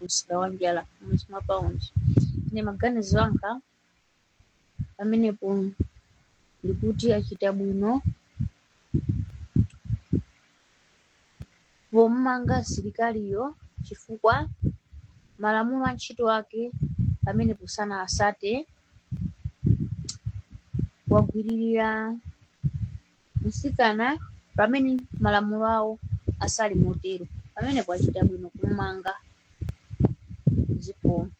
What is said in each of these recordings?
msika wa njala m'mudzi mwa paundi ine maganizo anga pamenepo ndikuti achita bwino pomanga asilikaliyo chifukwa malamulo a ntchito ake pamenepo sanasate wagwiririra mtsikana pamene malamulo awo asali motero pamenepo achita bwino kumanga zikomo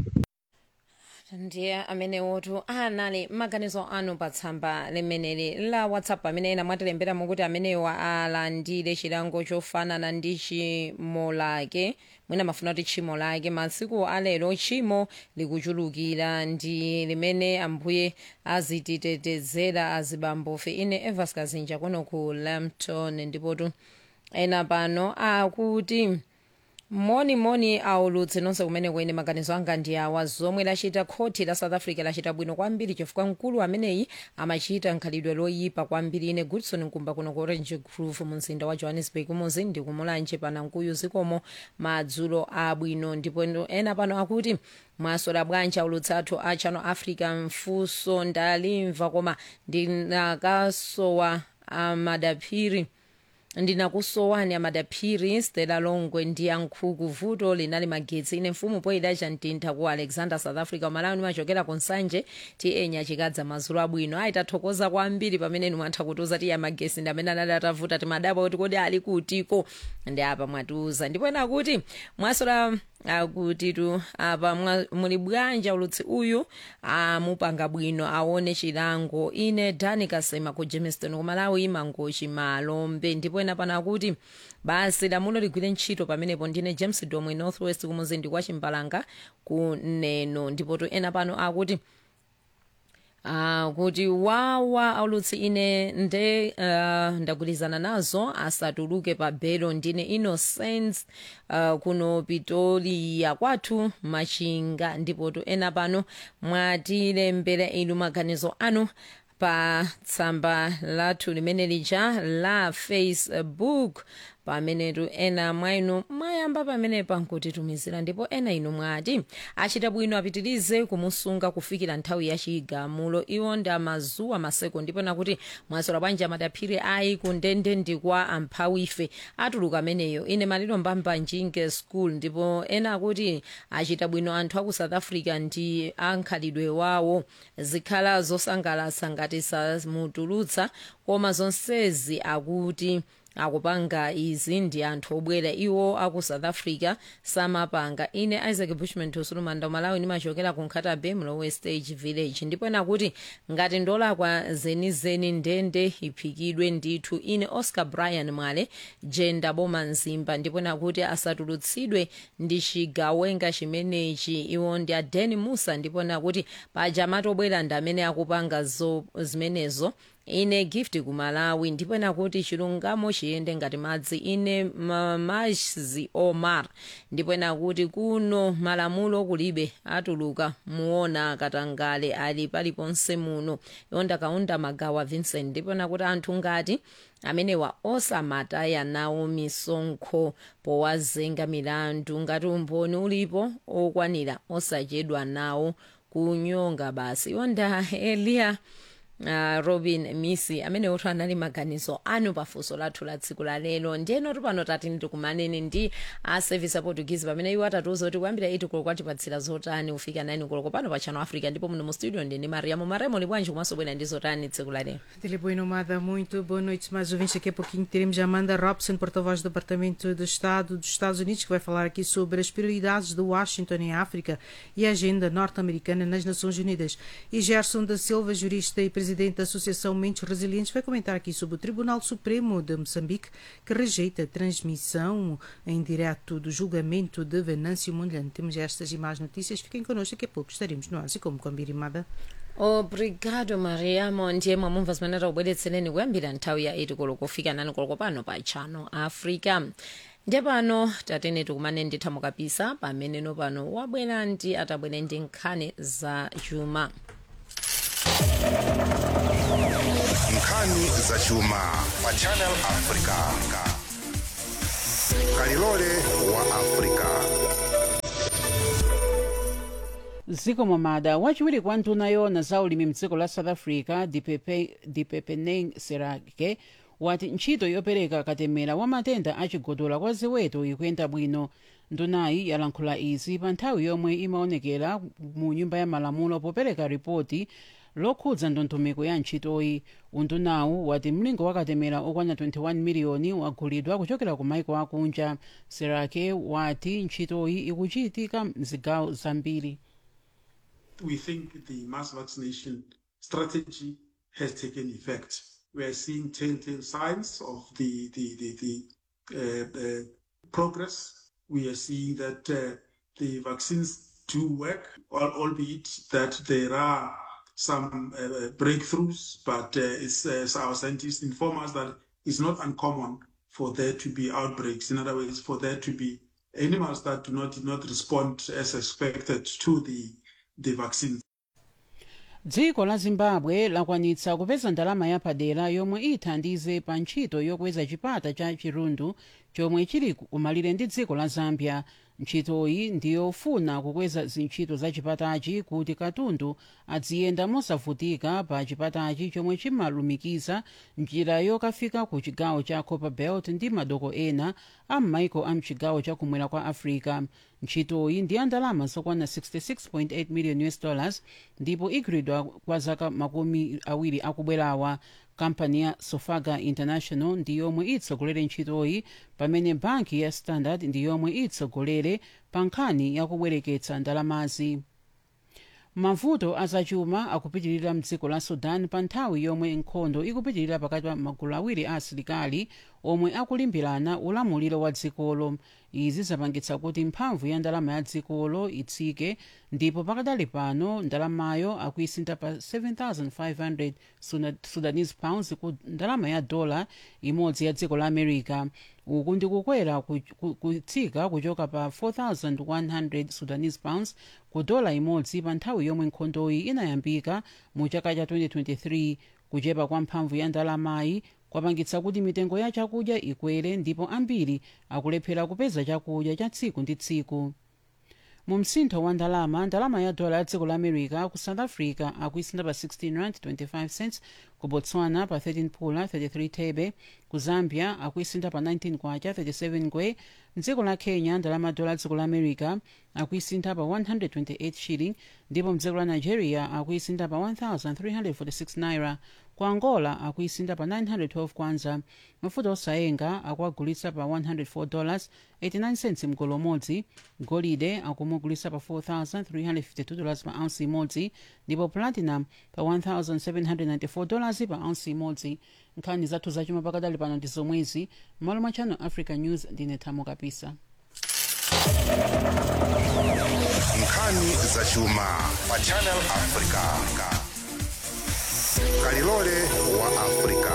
ndiye amene wotu anali maganizo anu pa tsamba limeneli la whatsapp amene ena mwatilembera mukuti amenewa alandire chilango chofanana ndi tchimo lake mwina mafuna kuti tchimo lake masiku alero tchimo likuchulukira ndi limene ambuye azititetezera azibambofe ine evas kazinja kuno ku lampton ndipotu ena pano akuti moni moni aulutse nonse kumene kwene maganizo anga ndi awa zomwe lachita khoti la south africa lachita bwino kwambiri chifukwa mkulu ameneyi amachita nkhalidwe loyipa kwambiri ine goodson nkumba kuno ku orange grove mu mzinda wa johannesburg muzi ndi kumulanje panankuyu zikomo madzulo abwino ndipo ena pano akuti mwasola bwanji aulutse athu a channel africa mfunso ndalimva koma ndinakasowa amadaphiri ndinakusowani amadaphiri stela longwe ndi yankhuku vuto linali magetsi ine mfumu poyidacha mtintha ku alexander south africa umalawi nimachokera ku nsanje ti enya chikadza madzulo abwino ayi tathokoza kwambiri pamene nimwatha kutiuza ti ya magesi ndi amene anali atavuta timadaba kuti kodi ali kutiko ndi apa mwatiuza ndipo ena kuti mwasola akutitu apa mwa- muli bwanja ulutsi uyu amupanga bwino aone chilango ine dani kasema ku jamestown kumalawi mangochi malombe ndipo ena pano akuti basi lamulo ligwire ntchito pamenepo ndine james domwe northwest kumuzindi kwa chimbalanga ku neno ndipotu ena pano akuti Uh, kuti wawa aulutsi ine nde uh, ndagwirizana nazo asatuluke pa belo ndine innocence uh, kuno pitoliya kwathu machinga ndipotu ena pano mwatilembera inu maganizo anu pa tsamba lathu limene lija la facebook pamenetu ena mwa inu mwayamba pamenepa nkutitumizira ndipo ena inu mwati achita bwino apitirize kumusunga kufikira nthawi ya chigamulo iwo ndi amazuwa maseko ndipo nakuti mwasola bwanji amadaphiri ayi kundende ndi kwa amphawife atuluka ameneyo ine maliro mbamba njinge school ndipo ena akuti achita bwino anthu aku south africa ndi ankhalidwe wawo zikhala zosangalatsa ngati samutulutsa koma zonsezi akuti akupanga izi ndi anthu obwera iwo aku south africa samapanga ine isaac bushman tusulumanda umalawi nimachokera ku nkhatabe mlowe stage village ndipo ena kuti ngati ndolakwa zenizeni ndende iphikidwe ndithu ine oscar brian mwale jenda boma mzimba ndipo ena kuti asatulutsidwe ndi chigawenga chimenechi iwo ndi adeni musa ndipo ena kuti paja matobwera ndi amene akupanga zo zimenezo ine gift ku malawi ndipo ena kuti chilungamo chiyende ngati madzi ine mamazi omar ndipo ena kuti kuno malamulo kulibe atuluka muona katangale ali paliponse muno iwo ndakaunda magawa vincent ndipo ena kuti anthu ngati amenewa osamataya nawo misonkho powazenga milandu ngati umboni ulipo okwanira osachedwa nawo kunyonga basi iwo nda eliya Uh, robin misi amene otu anali maganizo anu pafunso lathu la tsiku la lero ndiyeno pano tati ndikumaneni ndi a service aportuguese pamene iwo atatiuza kuti kuyambira 8 koloko kwatipatsira zotani kufika 9 koloko pano pa channel africa ndipo muno mu studio ndine mariamo maremo libwanji komanso bwera ndi zotani tsiku la lero Dele Boa Nomada, muito boa noite, mais ouvintes. Daqui a pouquinho teremos a Amanda Robson, porta-voz do Departamento de Estado dos Estados Unidos, que vai falar aqui sobre as prioridades de Washington em África e a agenda norte-americana nas Nações Unidas. E Gerson da Silva, jurista e presidente da Associação Mentes Resilientes, vai comentar aqui sobre o Tribunal Supremo de Moçambique, que rejeita a transmissão em direto do julgamento de Venâncio Mondlane. Temos estas e mais notícias. Fiquem connosco, daqui a pouco estaremos no ar, e como com a Birimada. obrigado mariamo ndiye mwamumva zimene takubweretsereni kuyambira nthawi ya 8 koloko kufika 9 koloko pano pa channel africa ndiye pano tatene tikumane nditha mukapisa pameneno pano wabwera ndi atabwera ndi nkhani za chuma nkhani za chuma pa channel africa kalilole wa africa zikomo mada wachiwiri kwa nduna yona za ulimi mdziko la south africa Dipepe- dipepeneng serake wati ntchito yopereka katemera wa matenda achigodola kwa ziweto ikuyenda bwino ndunayi yalankhula izi pa nthawi yomwe imaonekera mu nyumba ya malamulo popereka ripoti lokhudza ndondomeko ya ntchitoyi undunawu wati mlingo wa katemera okwana 21 miliyoni wagulidwa kuchokera ku maiko akunja serake wati ntchitoyi ikuchitika mzigawo zambiri we think the mass vaccination strategy has taken effect. We are seeing telltale signs of the the the, the uh, uh, progress. We are seeing that uh, the vaccines do work, al- albeit that there are some uh, breakthroughs. But uh, it's, uh, as our scientists inform us that it's not uncommon for there to be outbreaks. In other words, for there to be animals that do not did not respond as expected to the the vaccine. dziko la zimbabwe lakwanitsa kupeza ndalama yapadera yomwe ithandize pa ntchito yokweza chipata cha chirundu chomwe chili kumalire ndi dziko la zambia ntchitoyi ndiyofuna kukweza zintchito za chipatachi kuti katundu adziyenda mosavutika pa chipatachi chomwe chimalumikiza njira yokafika ku chigawo cha copperbelt ndi madoko ena a m'maiko a mchigawo chakumwera kwa africa ntchitoyi ndi ya ndalama zokwana 66.8 million us dollars ndipo igwiridwa kwa zaka makumi awiri akubwerawa kampani ya sofaga international ndi yomwe itsogolere ntchitoyi pamene banki ya standard ndi yomwe itsogolere pa nkhani yakubwereketsa ndalamazi mavuto azachuma akupitirira mdziko la sudan pa nthawi yomwe nkhondo ikupitirira pakati pa magulu awiri a asilikali omwe akulimbirana ulamuliro wa dzikolo izi zapangitsa kuti mphamvu ya ndalama ya dzikolo itsike ndipo pakadali pano ndalamayo akuisintha pa 7500 Suna- sudanese pounds ku ndalama ya dola imodzi ya dziko la america uku ndi kukwera ku- ku- kutsika kuchoka pa 4100 sudanese pounds ku dola imodzi pa nthawi yomwe nkhondoyi inayambika mu chaka cha 2023 kuchepa kwa mphamvu ya ndalamayi kwapangitsa kuti mitengo ya chakudya ikwere ndipo ambiri akulephera kupeza chakudya cha tsiku ndi tsiku mu msintho wa ndalama ndalama ya dola ya dziko la america ku south africa akuisintha pa 16 rand 25 cents ku botswana pa 13 pula 33 thebe ku zambia akuisintha pa 19 kwacha 37 ngwe mdziko la kenya ndalama ya dola ya dziko la america akuisintha pa 128 shilling ndipo mdziko la nigeria akuisintha pa 1346 naira ku angola akuisintha pa 912 kwanza mafuta osayenga akuagulitsa pa 104 dollars 89 cents mgolo umodzi golide akumugulitsa pa 4352 dollars pa ounce imodzi ndipo platinum pa 1794 dollars pa ounce imodzi nkhani zathu zachuma pakadali pano ndi zomwezi m'malo mwa channel africa news ndine thamo kapisa nkhani zachuma pa channel africa kalilole wa africa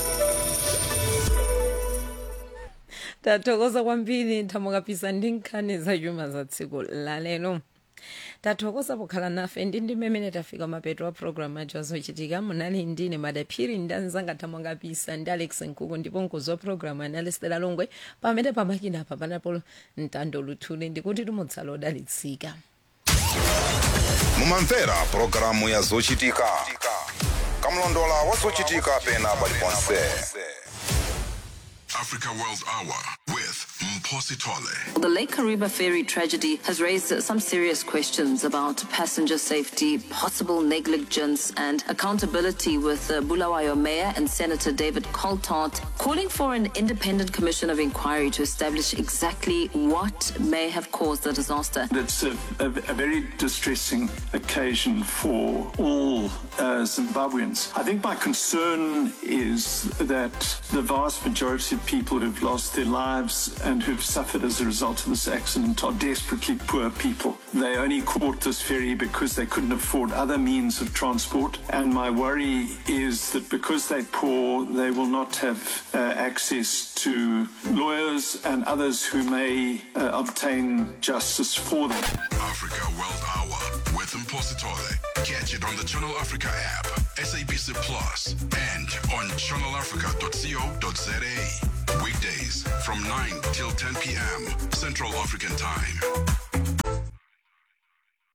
tathokoza kwambiri thamo kapisa ndi nkhani zachuma za tsiku lalero tathokoza pokhala nafe ndi ndi mmene tafika mapeto a programu athu azochitika munali ndine madaphiri ndi anzanga thamo kapisa ndi alex nkuku ndipo mkonzi wa programu anali stela longwe pamene pamakina apa panapo mtando luthuli ndikuti tumutsala odalitsika mumamvera pulogalamu ya zochitika kamlondola wa zochitika pena paliponse Africa World Hour with Mposi Tole. The Lake Kariba ferry tragedy has raised some serious questions about passenger safety, possible negligence, and accountability. With uh, Bulawayo Mayor and Senator David Coltart calling for an independent commission of inquiry to establish exactly what may have caused the disaster. It's a, a, a very distressing occasion for all uh, Zimbabweans. I think my concern is that the vast majority of people who've lost their lives and who've suffered as a result of this accident are desperately poor people. They only caught this ferry because they couldn't afford other means of transport. And my worry is that because they're poor, they will not have uh, access to lawyers and others who may uh, obtain justice for them. Africa World Hour with Mposi Tole. Catch it on the Channel Africa app, SABC Plus, and on channelafrica.co.za. Weekdays from 9 till 10 p.m. Central African Time.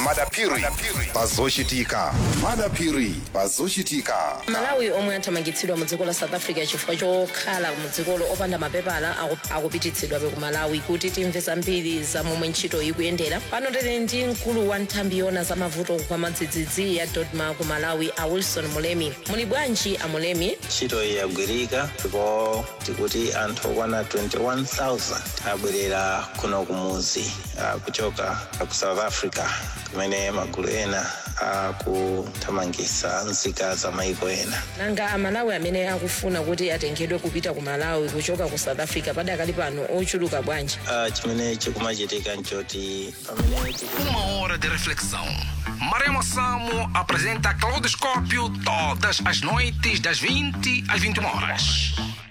madapiri pazochitika madapiri pazochitika malawi omwe athamangitsidwa mu dziko la south africa chifukwa chokhala mu dzikolo opanda mapepala aku- akupititsidwabe ku malawi kuti timve zambiri za momwe ntchito ikuyendera pano tili ndi mkulu wa nthambi yona za mavuto kwa madzidzidzi ya dodma ku malawi a wilson mulemi muli bwanji a mulemi ntchito iyi yagwirika ndipo tikuti anthu okwana 21000 abwerera kuno kumuzi ah, kuchoka ku south africa kumene magulu ena akuthamangitsa nzika za maiko ena nanga amalawi amene akufuna kuti atengedwe kupita ku malawi kuchoka ku south africa padakali pano ochuluka bwanji Ah, chimene chikumachitika nchoti pamene tiku- Uma hora de reflexão. Maremo Samo apresenta Claudoscópio todas as noites das 20 às 21 horas.